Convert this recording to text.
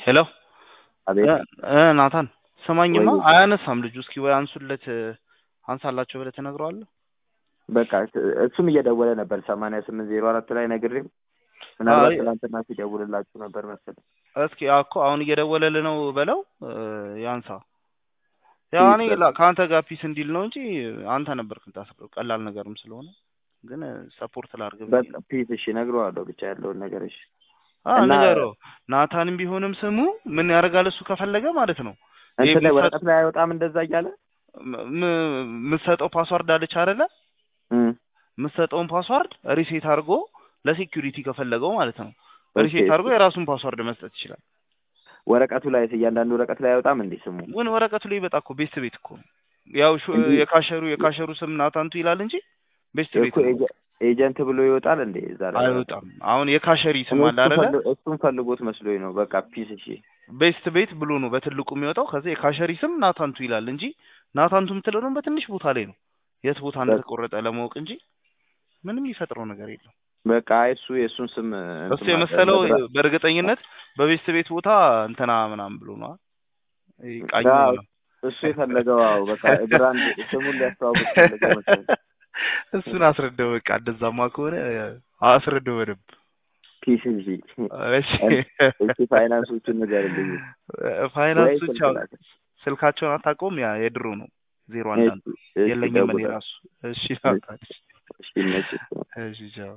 ሄሎ አቤት እ ናታን ስማኝማ ወይ አያነሳም ልጁ እስኪ ወይ አንሱለት አንሳላቸው ብለህ ትነግረዋለህ በቃ እሱም እየደወለ ነበር ሰማንያ ስምንት ዜሮ አራት ላይ ነግሬው ምናልባት ትናንትና ሲደውልላችሁ ነበር መሰለኝ እስኪ እኮ አሁን እየደወለልህ ነው በለው እ ያንሳ ያው እኔ ላ- ከአንተ ጋር ፒስ እንዲል ነው እንጂ አንተ ነበርክ የምታስበው ቀላል ነገርም ስለሆነ ግን ሰፖርት ላድርግ ብዬ በቃ ፒስ እሺ እነግረዋለሁ ብቻ ያለውን ነገር እሺ አ እና- ንገረው ናታንም ቢሆንም ስሙ ምን ያደርጋል እሱ ከፈለገ ማለት ነው ይሄ እንትን ላይ የሚሰጥ- ወረቀት ላይ አይወጣም እንደዛ እያለ ም- ም- የምትሰጠው ፓስዋርድ አለች አይደለ እም፣ የምትሰጠውን ፓስዋርድ ሪሴት አድርጎ ለሴኪዩሪቲ ከፈለገው ማለት ነው ኦኬ። ሪሴት አድርጎ የራሱን ፓስዋርድ መስጠት ይችላል ወረቀቱ ላይ እያንዳንዱ ወረቀት ላይ አይወጣም እንዴ ስሙ ግን ወረቀቱ ላይ በጣ እኮ ቤስት ቤት እኮ ነው ያው ሹ- እንጂ- የካሸሩ የካሸሩ ስም ናታንቱ ይላል እንጂ ቤስት ቤት እኮ ነው ኤጀ- ኤጀንት ብሎ ይወጣል እንዴ እዛ ላይ አይወጣም አሁን የካሸሪ ስም እኔ አለ እሱን አይደለ ፈልግ- እሱን ፈልጎት መስሎኝ ነው በቃ ፒስ እሺ ቤስት ቤት ብሎ ነው በትልቁ የሚወጣው ከዛ የካሸሪ ስም ናታንቱ ይላል እንጂ ናታንቱ የምትለው ደግሞ በትንሽ ቦታ ላይ ነው የት ቦታ እንደተቆረጠ ለማወቅ እንጂ ምንም የሚፈጥረው ነገር የለም በቃ እሱ የእሱን ስም እንትን እሱ የመሰለው ማድረግ- በእርግጠኝነት በቤስት ቤት ቦታ እንትና ምናምን ብሎ ነው ቃኝ አዎ፣ እሱ የፈለገው አዎ በቃ ብራንድ ስሙን ሊያስተዋውቅ ፈለገው መሰለኝ እሱን አስረዳው በቃ እንደዛማ ከሆነ አስረዳው በደንብ ፒስ እንጂ እሺ እሺ ፋይናንሶቹን ንገርልኝ ፋይናንሶች ወይ አሁን ስልካቸውን አታውቀውም ያ የድሮ ነው ዜሮ አንድ አንድ እሺ፣ እሺ፣ የለኝም እኔ ደውላለሁ። ራሱ እሺ ናታን እሺ ይመችህ። እሺ ቻው